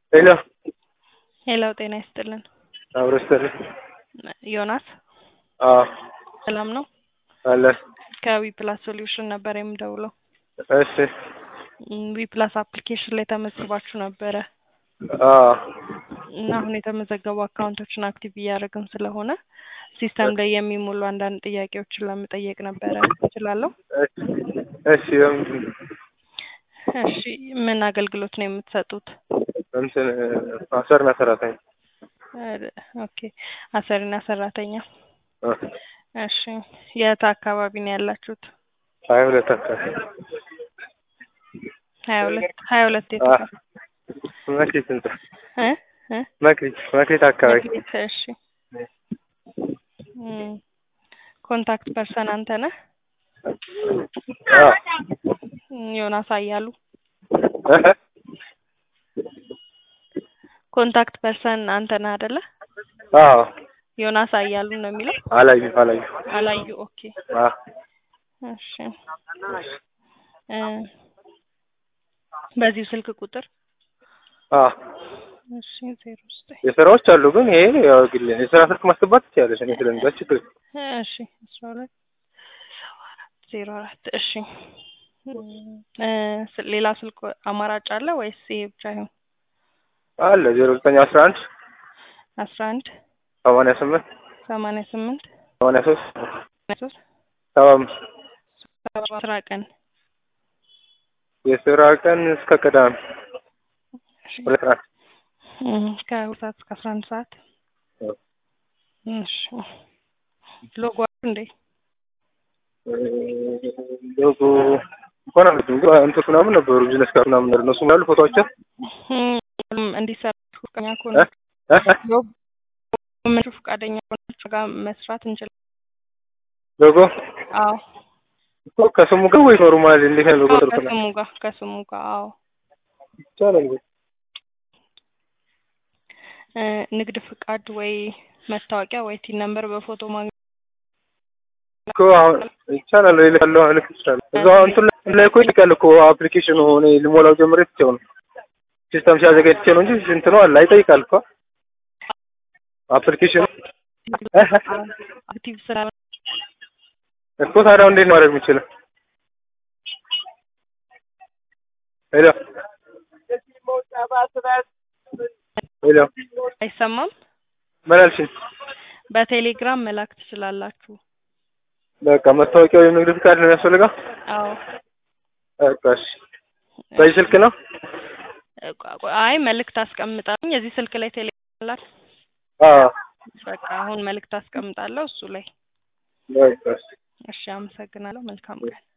ሄሎ ሄሎ ጤና ይስጥልን። አብሮ ይስጥልኝ። ዮናስ አዎ ሰላም ነው? አለ ከዊ ፕላስ ሶሉሽን ነበር የምደውለው። እሺ ዊ ፕላስ አፕሊኬሽን ላይ ተመዝግባችሁ ነበረ አዎ እና አሁን የተመዘገቡ አካውንቶችን አክቲቭ እያደረግን ስለሆነ ሲስተም ላይ የሚሞሉ አንዳንድ ጥያቄዎችን ለመጠየቅ ነበረ። እችላለሁ? እሺ በምንድን ነው? እሺ ምን አገልግሎት ነው የምትሰጡት? እንትን አሰርና ሰራተኛ ኦኬ አሰሪና ሰራተኛ። አ፣ እሺ የት አካባቢ ነው ያላችሁት? ሀያ ሁለት አካባቢ ሀያ ሁለት ሀያ ሁለት የት አ፣ ጋር? መክሊት ህንጻ እ እ መክሊት መክሊት አካባቢ መክሊት፣ እሺ እም፣ ኮንታክት ፐርሰን አንተ ነህ? አ፣ እም፣ ዮናስ አያሉ እህ፣ ኮንታክት ፐርሰን አንተ ነህ አይደለ? አዎ ዮናስ አያሉ ነው የሚለው አላዩ አላዩ አላዩ። ኦኬ አ፣ እሺ እ በዚሁ ስልክ ቁጥር አ፣ እሺ ዜሮ ዘጠኝ የስራዎች አሉ ግን ይሄ ያው ግል የስራ ስልክ ማስገባት ትችላለሽ። እኔ ስለሚዛች ችግር የለም። እሺ አስራ ሁለት ሰባ አራት ዜሮ አራት እሺ እ ስ- ሌላ ስልክ አማራጭ አለ ወይስ ይሄ ብቻ ይሁን? አለ ዜሮ ዘጠኝ አስራ አንድ አስራ አንድ ሰማንያ ስምንት ሰማንያ ስምንት ሰማንያ ሶስት ሰማንያ ሶስት ሰባ አምስት ሰባ አስራ ቀን የስራ ቀን እስከ ቅዳሜ ሁለት ሰዓት እም፣ ከሁለት ሰዓት እስከ አስራ አንድ ሰዓት እሺ ሎጎ አሉ እንዴ? ሎጎ እንኳን አለችም ግን እንትን ምናምን ነበሩ ቢዝነስ ካርድ ምናምን ነበር እነሱ ያሉ ፎቶዎችን እም፣ እንዲሰራ ፈቃደኛ ከሆነ እ? እ? ሎጎ ምን ፈቃደኛ ከሆናችሁ ጋር መስራት እንችላለን። ሎጎ አዎ እኮ ከስሙ ጋር ወይ ኖርማል እንዴት ነው ሎጎ አዎ፣ ጥርት ነው ከስሙ ጋር ከስሙ ጋር አዎ ይቻላል ግን እ፣ ንግድ ፍቃድ ወይ መታወቂያ ወይ ቲን ነምበር በፎቶ ማግኘት እኮ አሁን ይቻላል ወይ ልካለሁ ልክ ይችላል እዛው እንትን ላይ እኮ ይልካል እኮ አፕሊኬሽኑ እኔ ልሞላው ጀምሬ ትቼው ነው ሲስተም ሲያዘጋጅ ትቼው ነው እንጂ እንትኑ አለ አይጠይቃል እኮ አፕሊኬሽኑ አክቲቭ ስራ እኮ ታዲያ እንዴት ነው ማድረግ የምችለው? ሄሎ ሄሎ አይሰማም። ምን አልሽኝ? በቴሌግራም መላክ ትችላላችሁ። በቃ መታወቂያ ወይም ንግድ ፍቃድ ነው የሚያስፈልገው? አዎ በቃ እሺ። በዚህ ስልክ ነው? አይ መልእክት አስቀምጣለሁ። የዚህ ስልክ ላይ ቴሌግራም ላክ። አዎ በቃ አሁን መልእክት አስቀምጣለሁ እሱ ላይ። በቃ እሺ። እሺ፣ አመሰግናለሁ። መልካም ቀን።